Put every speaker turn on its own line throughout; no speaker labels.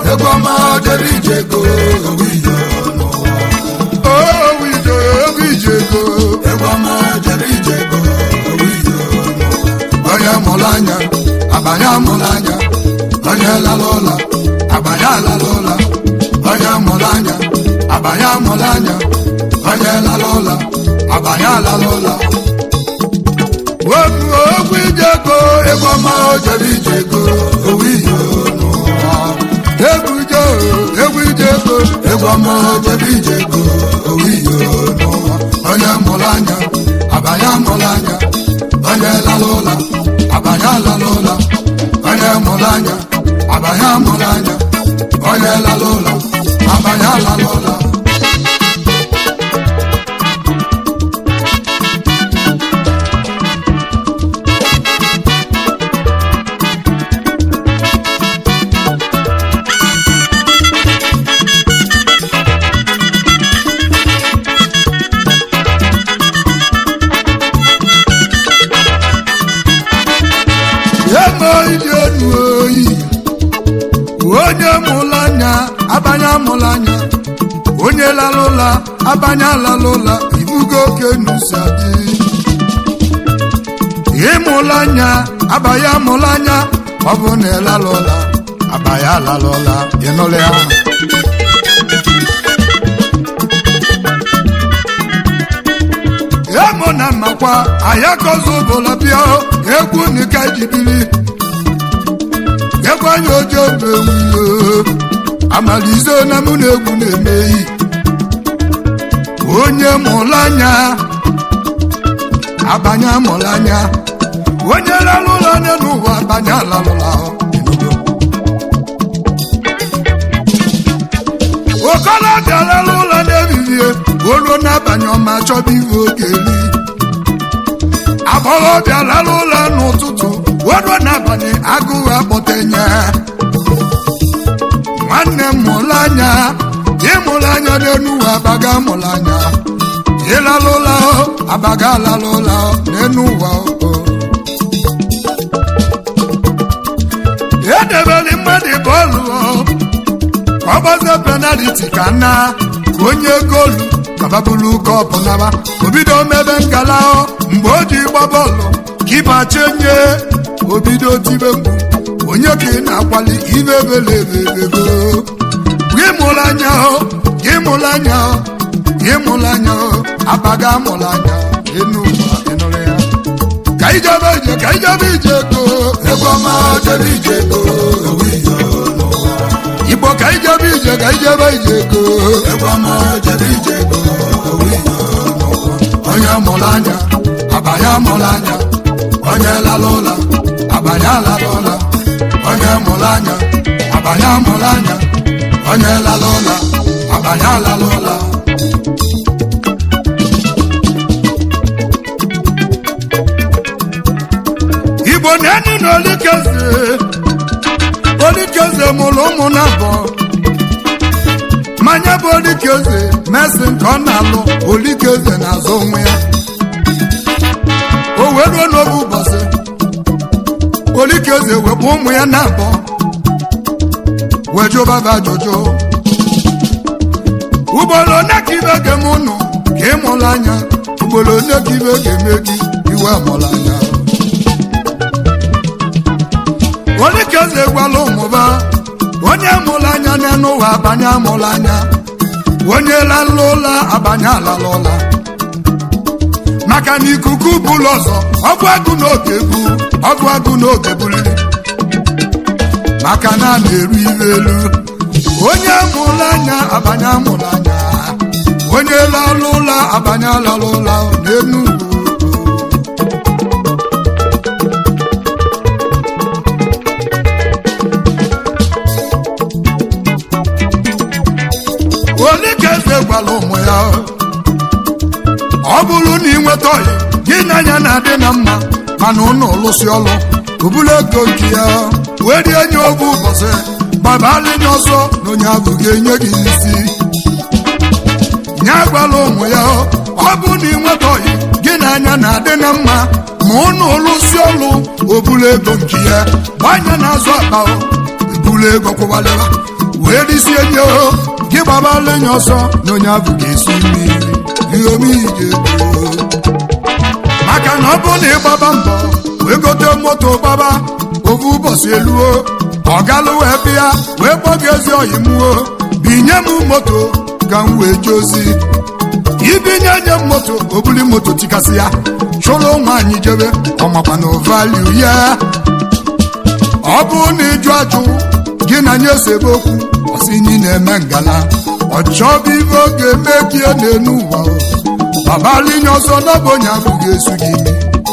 egwu ọma jere ije ego owu iyo n'ụwa
owu ije owu ije ego
egwu ọma jere ije ego owu iyo n'ụwa
onye mụrụ anya abanye amụrụ anya onye lara ụla abanye alara ụla onye mụrụ anya abanye amụrụ anya onye lara ụla abanye alara ụla okwu okwu ije ego
egwu ọma jere ije ego owu iyo n'ụwa
egwu ije egwu ije ego
egwu ọma jere ije ego owu iyo n'ụwa
onye mụrụ anya abanye amụrụ anya onye lara ụla abanye alara ụla onye mụrụ anya abanye amụrụ anya onye lara ụla abanye alara ụla emo iji enu oyi onye mụrụ anya abanye amụrụ anya onye lara ụla abanye alara ụla ibugo oke nusa dị ịmụrụ anya abanye amụrụ anya ọ bụ na ịlara ụla abanye alara ụla ịnụrụ ya emo na mmakwa ayakozi ụbụla bịa egwu nika jibiri egwu anya ojo bewuyo amalize na mụ na egwu na-emeyi onye mụrụ anya abanye amụrụ anya onye lara ụlọ anya n'ụwa abanye alarụla okolobịa lara ụlọ na-ebibie olu n'abalị ọma chọba ihe oge eri agbọghọbịa lara ụlọ n'ụtụtụ olu n'abalị agụụ akpọtenye nwanne m mụrụ anya ịmụrụ anya n'enu ụwa abaga mụrụ anya ịlara ụlọ abaga alara ụlọ n'enu ụwa o edebere mmadụ bọọlụ ka ọ gbazie penaliti ka na ka onye goolu kababulu kọpụ naba obido mebe ngala mgbe o ji gba bọọlụ kipa chenye obido tibe mgbu onye ka ị na-akwali ibe ebelebebego gị mụrụ anya gị mụrụ anya gị mụrụ anya abaga mụrụ anya enu ụwa ịnụrụ ya ka ijebe ije ka ijebe ije go
egwu ọma jere ije ego owu iyo n'ụwa
igbo ka ijebe ije ka ijebe ije go
egwu ọma jere ije ego owu iyo n'ụwa
onye mụrụ anya abanye mụrụ anya onye lara ụla abanye lara ụla onye mụrụ anya abanye mụrụ anya onye lara ụla abanye lara ụla igbo na-eni na olikeze olikeze mụrụ ụmụ na abụọ mmanya bụ olikeze mesi nke ọ na-alụ olikeze na-azụ onwe ya o wee ruo n'oge ụbọchị olikeze wepụ ụmụ ya na abụọ wee jụbaba ajụjụ ugboro one ka ibe ga-eme ụnụ ka ị mụrụ anya ugboro one ka ibe ga-eme gị iwe mụrụ anya olikeze gwala ụmụba onye mụrụ anya n'elu ụwa abanye amụrụ anya onye lalụ ụla abanye alala ụla maka na ikuku bụlụ ọzọ ọgụ agụ n'oge bu ọgụ agụ n'oge buliri maka na a na-eru ilu elu onye mụrụ anya abanye amụrụ anya onye lalụ ụla abanye alala ụla n'elu ugwu onye ka eze gwara ụmụ ya ọ bụrụ na ị nweta ọyị gị na anya na-adị na mma mana ụnụ lụsị ọlụ obulu ego nke ya wee rie nye oge ụbọchị gbabalinye ọsọ na onye ahụ ga-enye gị isi nye gwara ụmụ ya ọ bụ na ị nweta ọyị gị na anya na-adị na mma ma ụnụ lụsị ọlụ obulu ego nke ya gbanye na-azụ akpa ebulu ego kwụwalịra wee risie nye o gị gbabala enyi ọsọ na onye abụ ga-esi mmiri ihe omije ego maka na ọ bụ na ịgbaba mbọ wee gote moto gbaba ofu ụbọchị eluo ọ galụ wee bịa wee kpọ gị ezi oyi mụo binye m moto ka m wee jee ozi ibinye nye m moto obuli moto tikasị ya chụrụ nwaanyị jebe ọmakwa na valiu ya ọ bụrụ na ịjụ ajụ gị na nye sebe okwu ọsị nyi na-eme ngala ọ chọbụ ibe oge mebie n'elu ụwa babalinye ọsọ n'ọbụ onye abụghị esu gị imi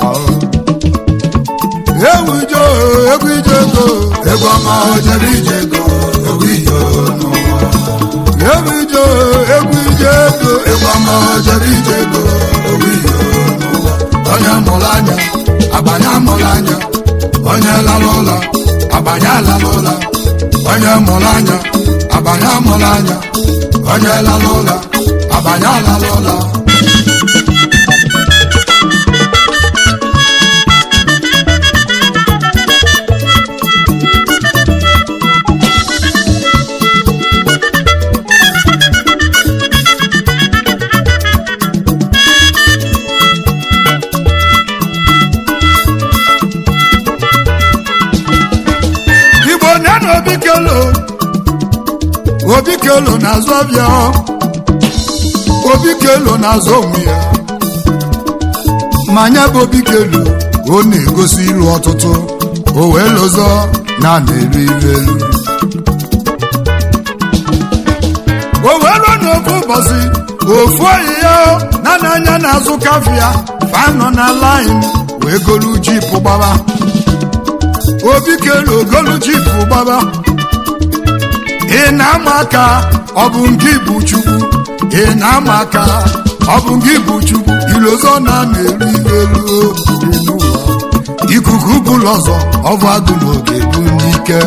ewu ije egwu ije ego
egwu ọma ojere ije ego egwu ije n'ụwa
ewu ije egwu ije ego
egwu ọma ojere ije ego egwu ije n'ụwa onye mụrụ anya agbanye amụrụ anya onye lara ụla agbanye alara ụla onye mụrụ anya agbanye amụrụ anya onye lara ụla agbanye alara ụla
igbo nye na obi kelo obi kelo na-azụ ọbịa obi kelo na-azụ onwe ya ma nya bụ obi kelo ọ na-egosi ilu ọtụtụ o wee lụzọ na na-elu ilu elu o wee ruo n'ofu ụbọchị ofu oyi ya na n'anya na-azụ kafia fanọ na lain wee golu jipụ gbaba obi kelu ogolu jipụ gbaba ị na-ama aka ọ bụ nke bụ chukwu ị na-ama aka ọ bụ nke bụ chukwu ilozọ na na-eru ilu elu dị n'ụwa ikuku bụlụ ọzọ ọbụ agụ n'oge bụ n'ike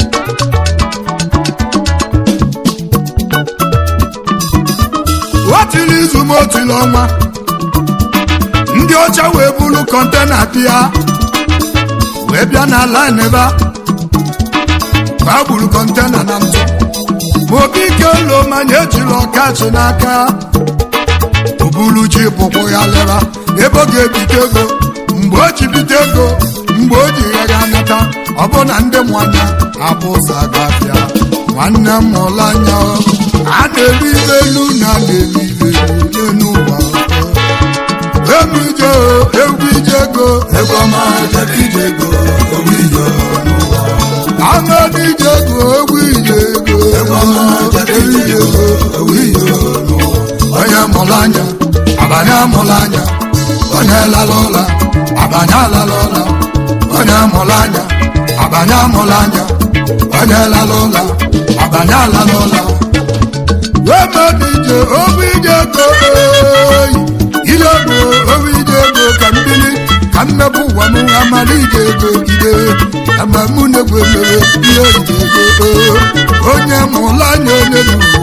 otili izu ma otili ọnwa ndị ọcha wee bulu kọntena bịa wee bịa n'ala n'ebe a ma gburu kọntena na ntụ ma obi ike ụlọ manya ejila ọkachi n'aka obulu ji pụkwụ ya leba ebe ọ ga-ebite ego mgbe o ji bite ego mgbe o ji ya ga nata ọ bụ na ndị mwanya abụ ụzọ agafịa nwanne m mụrụ anya a na-eri ibe elu na na-eri ibe elu n'ụwa egwu ije egwu ije ego
egwu ọma ojere ije ego egwu ije n'ụwa
aṅụ ije ego egwu ije ego
egwu ọma ojere ije ego egwu ije n'ụwa
onye mụrụ anya abanye amụrụ anya onye lara ụla abanye alara ụla onye mụrụ anya abanye amụrụ anya onye lara ụla abanye alara ụla wemedije obi ije ego oyi ile ego obi ije ego ka mbili ka mmepụ ụwa m amara ije ego gide ama mụ na-egwu emere ihe ije ego onye mụrụ anya onye n'ugwu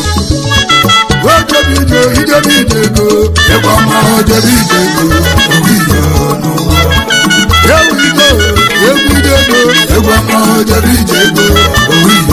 ojebe ije ijebe ije ego
egwu ọma ojere ije ego egwu ije n'ụwa
ewu ije egwu ije ego
egwu ọma ojere ije ego egwu ije